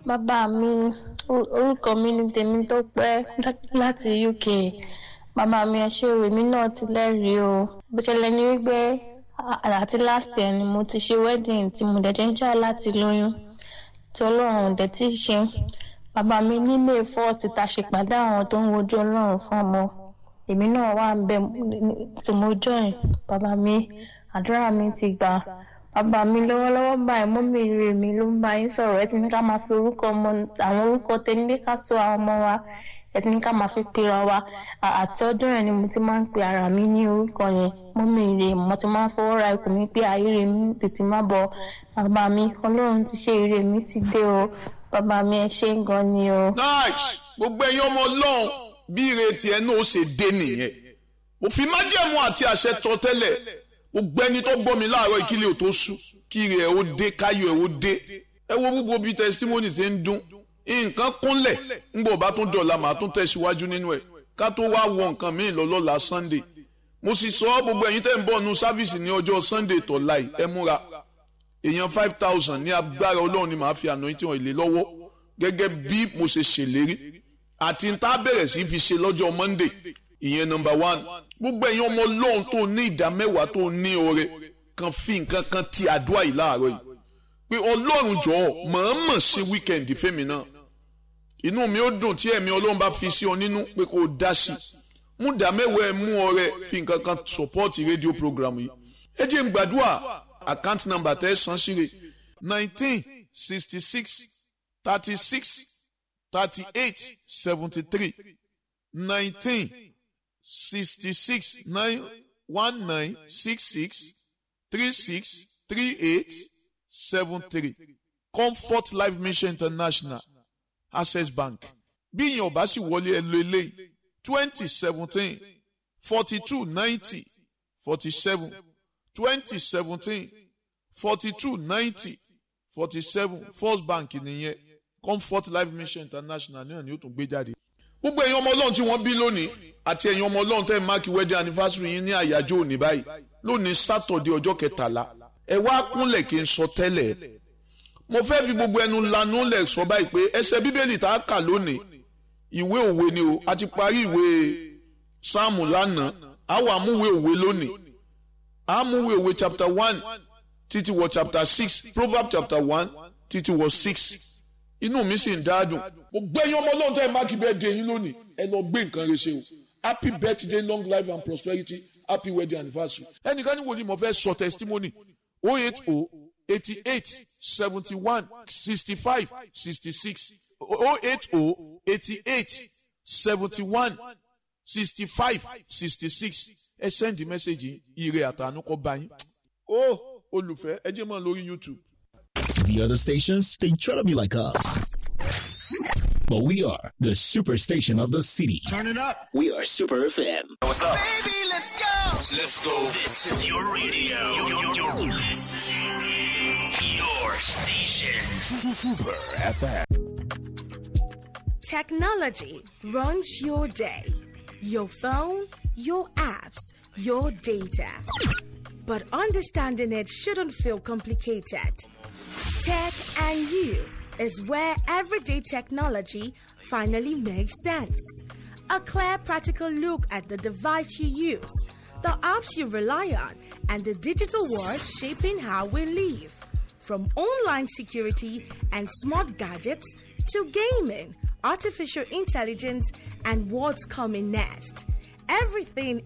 bàbá mi or- orúkọ mi ní tèmi tó pẹ́ láti uk bàbá mi ẹ ṣé o èmi náà ti lẹ́rìí o bó ṣẹlẹ̀ ní wípé à- àti last year ni mo ti ṣe wedding tí mo dẹ̀jẹ̀ ń jà láti lóyún tí ọlọ́run ò dẹ̀ tí ì ṣe bàbá mi ní may first ta ṣèpàdé àwọn tó ń wojú ọlọ́run fún ọmọ èmi náà wà ń bẹ tí mo join bàbá mi àdúrà mi ti gbà bàbá mi lọ́wọ́lọ́wọ́ báyìí mọ́mí rè mi ló ń bá yín sọ̀rọ̀ ẹ ti ní ká máa fi orúkọ ọmọ àwọn orúkọ tẹ́lẹ̀ ká tó àwọn ọmọ wa ẹ ti ní ká máa fi pera wa À- àti ọdún yẹn ni mo ti máa ń pe ara mi ní orúkọ yẹn mọ́mí rè mo ti máa ń fọwọ́ ra ikùn mi pé ayé rè mi tètè má bọ̀ bàbá mi ọlọ́run ti ṣe ire mi ti dé o bàbá mi ẹ ṣé gan ni o. nice gbogbo ẹ̀yin ọmọ ọlọ́run bí ìrètí ẹ náà ó ṣe dé nìyẹn òfin májẹ̀mú àti àṣẹ tọ tẹ́lẹ̀ gbogbo ẹni tó gbọ́ mi láàárọ̀ ìkílẹ̀ ò tó sú kí ire ẹ̀ ó dé káyọ̀ ẹ̀ ó dé ẹ wo gbogbo bí testimony ṣe ń dún nǹkan kúnlẹ̀ ńgbọ̀ bá tún dọ̀la màá tún tẹ̀síwájú nínú ẹ̀ ká tó wá wọ nǹkan míì lọ lọ́la sunday mo sì sọ ọ́ gbogbo ẹ̀yin tẹ́ ń bọ̀ nu sáfìsì ní ọjọ́ sunday tọ̀la yìí ẹ múra èèyàn five thousand ní agbára ọlọ́run ni màá fi àná tí wọ́n lè lọ́wọ́ gẹ́gẹ́ bí mo ṣe ṣèlérí àti tá a bẹ̀rẹ̀ sí fi ṣe lọ́jọ́ monday ìyẹn number one gbogbo ẹ̀yin ọmọ ọlọ́run tó ní ìdá mẹ́wàá tó ní oore kan fi nǹkan kan ti àdúrà yìí láàárọ̀ yìí pé ọlọ́run jọ̀ọ́ mọ̀ọ́mọ̀ ṣe wíkẹ̀ndì fẹ́mi náà inú mi ó dùn tí ẹ̀mí ọlọ́run bá fi sí ọ nínú pé kó o dá sí i mú ìdá mẹ́wàá ẹ mú ọrẹ fi nǹkan kan support rédíò program yìí ẹ jẹ́ n gbàdúrà account number tẹ́ ẹ san síre nineteen sixty six thirty six thirty eight seventy three nineteen sixty six nine one nine six six three six three eight seven three comfort life mission international access bank bí ìyẹn ò bá sì wọlé ẹ lo eléyìí twenty seventeen forty two ninety forty seven twenty seventeen forty two ninety forty seven first bank nìyẹn comfort life mission international náà ni ó tún gbé jáde. gbogbo ẹ̀yin ọmọ ọlọ́run tí wọ́n bí lónìí àti ẹ̀yin ọmọ ọlọ́run tẹ́ ẹ̀ máàkì wedding anniversary yín ní àyájọ́ òní báyìí lónìí sátọ̀dẹ̀ ọjọ́ kẹtàlá ẹ wá kúnlẹ̀ kí n sọ tẹ́lẹ̀ mo fẹ́ fi gbogbo ẹnu lanu lẹ̀ sọ báyìí pé ẹsẹ̀ bíbélì tá a kà lónìí ìwé òwe ni o a ti parí ìwé sáàmù lánàá a wà múwé òwe lónìí a múwé òwe chapter one títí wọ chapter six proverb chapter one títí wọ six inú mi sì ń dáadùn mo gbẹ́yìn ọmọ ọlọ́run tẹ́ ẹ máàkì birthday yín lónìí ẹ lọ gbé nǹkan rẹ ṣe o happy birthday long life and prosperity happy wedding anniversary. ẹnìkan ní wo ni mo fẹ́ sọ testimony oh eight oh eighty eight seventy one sixty five sixty six oh eight oh eighty eight seventy one sixty five sixty six ẹ send message ire àtànú kọ bá yín. ó olùfẹ́ ẹ jẹ́ mọ́ lórí youtube. The other stations, they try to be like us. But we are the superstation of the city. Turn it up. We are Super FM. What's up? Baby, let's go. Let's go. This is your radio. Your, your station. Super FM. Technology runs your day, your phone, your apps, your data. But understanding it shouldn't feel complicated. Tech and You is where everyday technology finally makes sense. A clear, practical look at the device you use, the apps you rely on, and the digital world shaping how we live. From online security and smart gadgets to gaming, artificial intelligence, and what's coming next. Everything